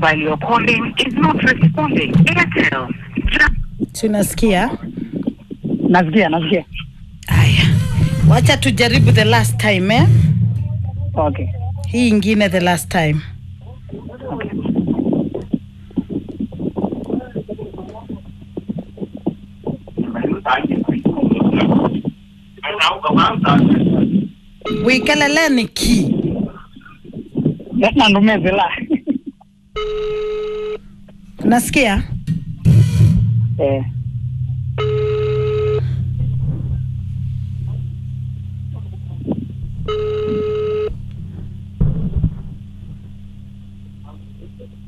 mobile you're calling is not responding. Airtel. tunasikia Nasikia, nasikia. haya wacha tujaribu the last time eh? Okay. hii ingine the last time Okay. wikeleleni ki Na ndumezela. nasikia Eh.